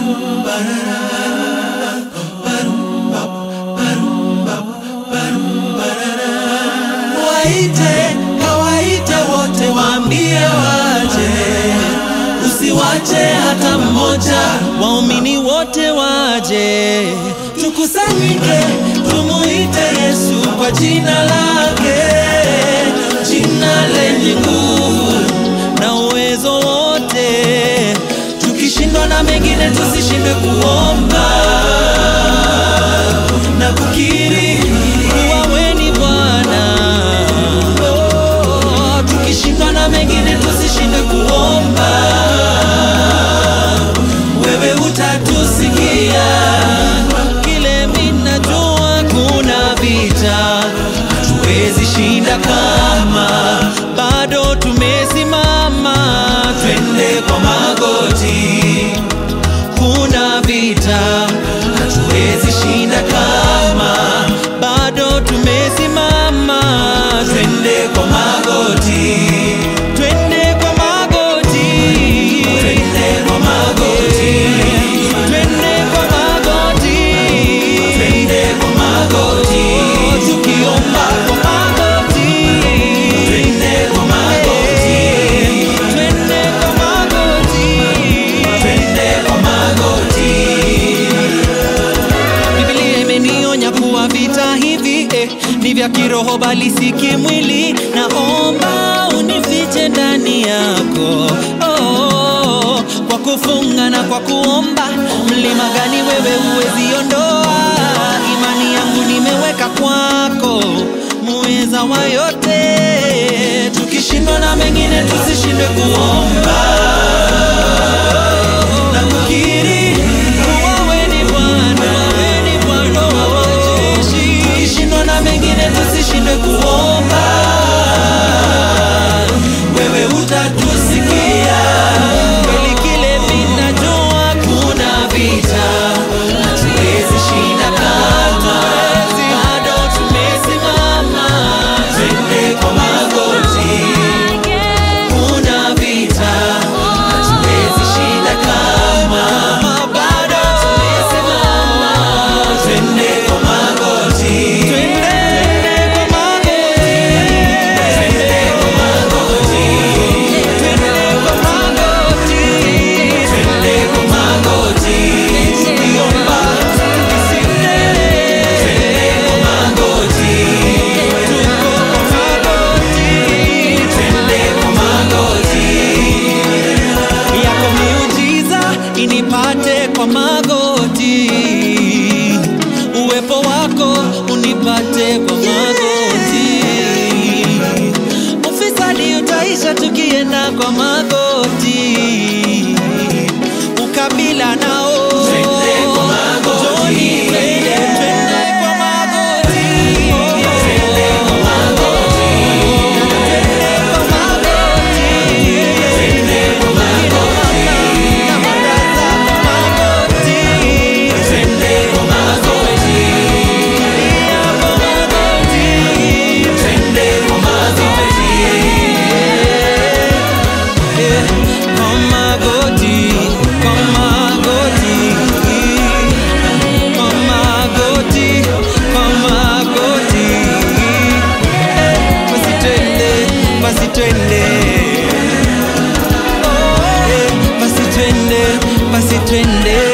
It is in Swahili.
Waite, kawaite wote, waambie waje, usiwache hata mmoja. Waumini wote waje, tukusanyike, tumuite Yesu kwa jina lake, jina lenye nguvu na uwezo wote. Tukishindwa na mengine, tusishindwe kuomba na kukiri kuwa wewe ni Bwana. Oh, tukishindwa na mengine, tusishindwe kuomba, wewe utatusikia. Kile mimi najua, kuna vita hatuwezi shinda kama bado tumesimama, twende kwa magoti kuna vita hatuwezi shinda kama bado tumesimama, twende kwa magoti, twende kwa magoti, twende kwa magoti, twende kwa magoti, twende kwa magoti, tukiomba kwa magoti, twende kwa magoti, twende kwa magoti, twende kwa magoti. Biblia imenionya kuwa vita hivi eh, ni vya kiroho bali si kimwili. Naomba unifiche ndani yako oh, kwa kufunga na kwa kuomba. Mlima gani wewe huwezi ondoa? Imani yangu nimeweka kwako, muweza wa yote. Tukishindwa na mengine, tusishindwe kuomba na kukiri kuwa wewe ni Bwana, wewe ni Bwana wa majeshi. Tukishindwa na mengine tusishindwe kuomba, wewe utatusikia. Kweli kile mimi najua, kuna vita hatuwezi shinda kama bado tumesimama, twende kwa magoti kuna vita hatuwezi shinda kama bado tumesimama, twende kwa magoti, twende kwa magoti, twende kwa magoti, twende kwa magoti, twende kwa magoti, tukiomba tukisinde, twende kwa magoti, tuko kwa magoti, twende kwa magoti yako miujiza inipate kwa magoti, uwepo wako unipate kwa magoti, ufisadi utaisha tukienda kwa magoti, ukabila nao Joni, twende, twende kwa magoti. Twende kwa magoti. Twende kwa magoti. Na baraza kwa magoti. Twende kwa magoti. Lia kwa magoti. Twende kwa magoti. Eh, kwa magoti, kwa magoti. Kwa magoti, kwa magoti. Eh, basi twende, basi twende. Oh, eh, basi twende, basi twende.